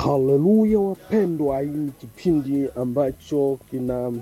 Haleluya wapendwa, hii ni kipindi ambacho kina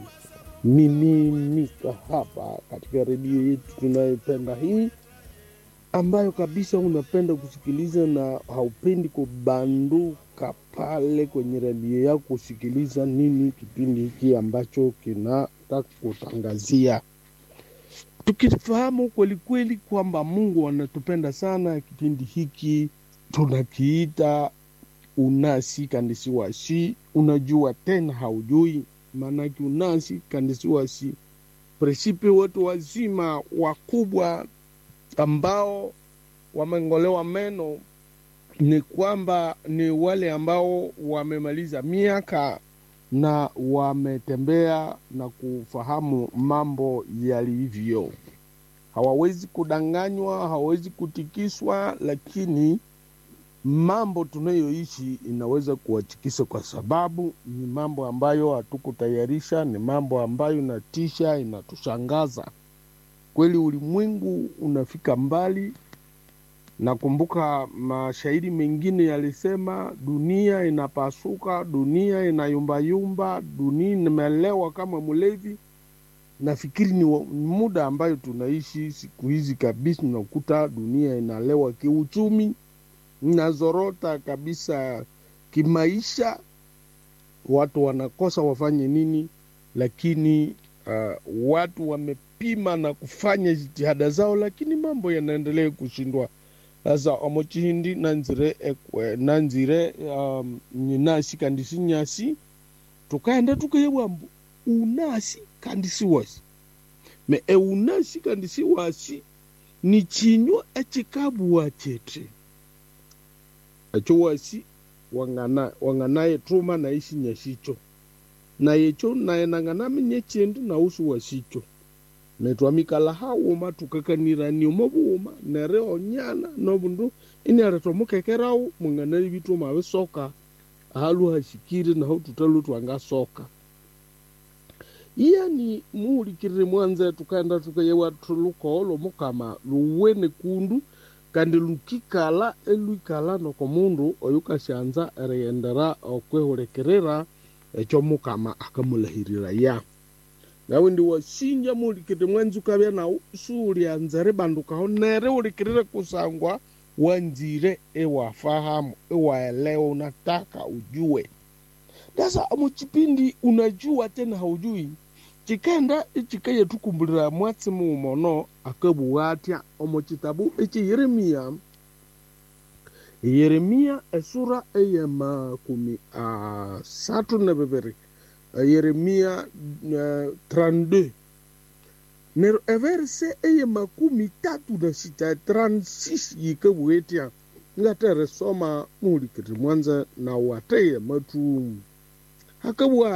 miminika hapa katika redio yetu tunayopenda hii, ambayo kabisa unapenda kusikiliza na haupendi kubanduka pale kwenye redio yako kusikiliza nini kipindi hiki ambacho kinataka kutangazia, tukifahamu kwelikweli kwamba Mungu anatupenda sana. Kipindi hiki tunakiita unasi kandisiwasi, unajua tena haujui, maanake unasi kandisiwasi presipe watu wazima wakubwa ambao wamengolewa meno ni kwamba ni wale ambao wamemaliza miaka na wametembea na kufahamu mambo yalivyo. Hawawezi kudanganywa, hawawezi kutikiswa, lakini mambo tunayoishi inaweza kuwatikisa kwa sababu ni mambo ambayo hatukutayarisha, ni mambo ambayo inatisha, inatushangaza kweli. Ulimwengu unafika mbali. Nakumbuka mashairi mengine yalisema, dunia inapasuka, dunia inayumbayumba, dunia imelewa kama mlevi. Nafikiri ni, wa- ni muda ambayo tunaishi siku hizi kabisa, unakuta dunia inalewa kiuchumi, inazorota kabisa kimaisha, watu wanakosa wafanye nini, lakini uh, watu wamepima na kufanya jitihada zao, lakini mambo yanaendelea kushindwa. Sasa omochihindi nanzire ekwe nanzire um, nyinasi kandisi nyasi tukaenda tukayewambu unasi kandisi wasi me eunasi kandisi wasi ni chinywa echikabuwa chete echo wasi wangana wanganaye truma na isi nyashicho na yecho naye nang'anamenye chindu na usu wasicho netwamikala hawuma tukakanirania buuma nere onyana nobundu inere tomukekerau mung'anari bituma bisoka ahalu hashikire naho tutalu twangasoka iyani muulikirire mwanze tukaenda tukayewa tulukoolo mukama luwene kundu kandi lukikala elwikala noko mundu oyu kashanza eriyendera okwehulikirira ekyo mukama akamulahirira ya nawe ndi wasinja muulikirire mwanzi ukabya nawu suulyanzere bandukaho nere ulikirire kusangwa wanzire ewafahamu ewaelewa unataka ujue sasa muchipindi unajua tena haujui chikenda ichikaye tukumbulira mwatsi muumono akabuwa atya omu chitabu echi yeremiya yeremiya esura eye makumi asatu na bibiri yeremiya uh, 32 nero everse eye makumi tatu na sita 36 yikabuwa etya ngatere soma muulikiri mwanza na wateye matumu hakabuwa